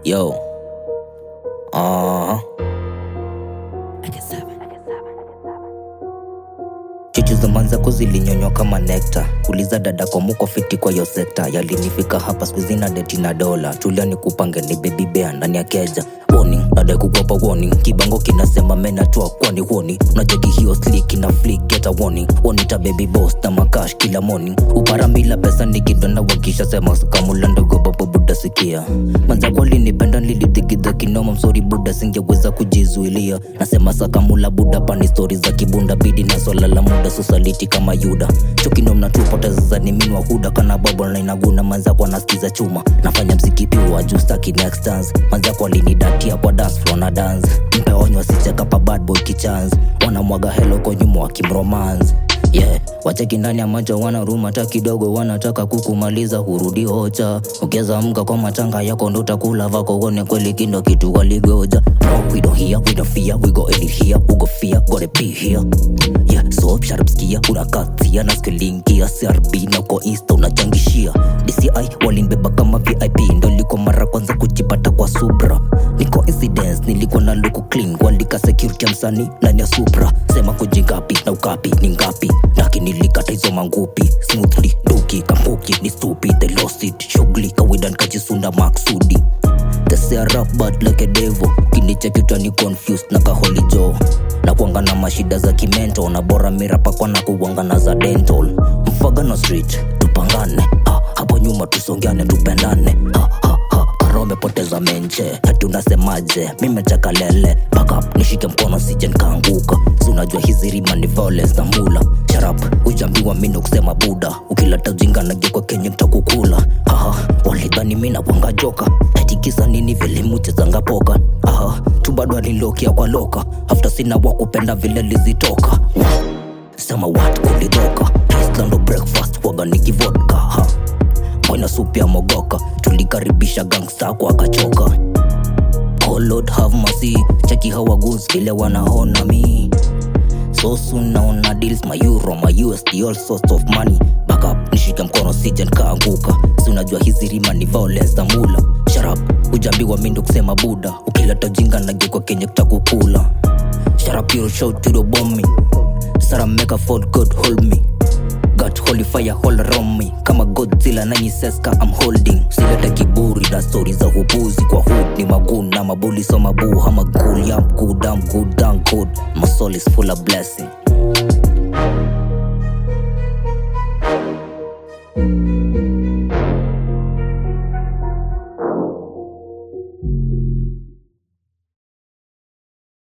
Yo. Uh-huh. Chuchu za manzako zilinyonywa kama nekta uliza dada kwa muko fiti kwa yo sekta yalinifika hapa skuizi na deti na dola tulia ni kupange ni baby bear ndani ya keja warning nadai kukopa warning kibango kinasema menatua kwani honi unajadi hiyo slik na flick get a warning wanita baby boss na makash kila morning uparamila pesa nikidonda wakisha sema kamula ndogo babo buda sikia manzako alinipenda nilidhigidha kinoma msori buda singeweza kujizuilia nasema sakamula buda pani stori za kibunda bidi na swala la muda susaliti kama yuda chukindo mnatupoteza za niminwa huda kana babo na inaguna manzako anasikiza chuma nafanya mziki piwa juu staki next dance manzako alinidatia kwa dance floor na dance mpe onyo asicheka pa bad boy kichance wanamwaga helo kwa nyuma wakimromance yeah wacheki ndani ya macho wana ruma hata kidogo wanataka kukumaliza hurudi hocha ukiweza mka kwa matanga yako ndo utakula vako uone kweli kindo kitu waligoja no we don't hear we don't fear we go any here we go fear gotta be here yeah so sharp skia unakatia na skilingia crb na kwa insta unachangishia dci walinibeba kama vip ndo liko mara kwanza kujipata kwa subra ni coincidence nilikuwa na luku clean walika security ya msanii ndani ya supra sema kujingapi na ukapi ni ngapi lakini nilikata hizo mangupi smoothly duki kambuki ni stupid they lost it shughuli kawaida nikajisunda maksudi They say I rap bad like a devil kinichekitwa ni confused na kaholijo na kuanga na mashida za kimento na bora mirapa kwa na kuwanga na za dental mfagano street tupangane ha, hapo nyuma tusongeane tupendane ha, ha, ha. Karo umepoteza menche hati unasemaje mimechaka lele backup nishike mkono sije nikaanguka si unajua hizi rima ni violence na mula sharap ujambiwa mindo kusema buda ukileta ujinga nagekwa kenye mtakukula aha walidhani mi nakwanga joka atikisa nini vile muchezanga poka aha tu bado alilokia kwa loka after sina wakupenda vile lizitoka wow. sema wat kulidhoka islando breakfast waga nikivodka ha mwana supu ya mogoka tulikaribisha gangsta kwa akachoka oh lord have mercy cheki hawa goods vile wanaona mi so soon naona deals my euro my usd all sorts of money back up nishike mkono sije nikaanguka si unajua hizi rima ni violence na mula sharap ujambiwa mindo kusema buda ukileta jinga nagekwa kenye kutakukula sharap you shout to the bomb me Sarah make a fall God hold me got holy fire all around me kama godzilla nanyiseska I'm holding silete kiburi na stori za upuzi kwa hood ni magun na mabuli so mabu hama good I'm good I'm good I'm good my soul is full of blessing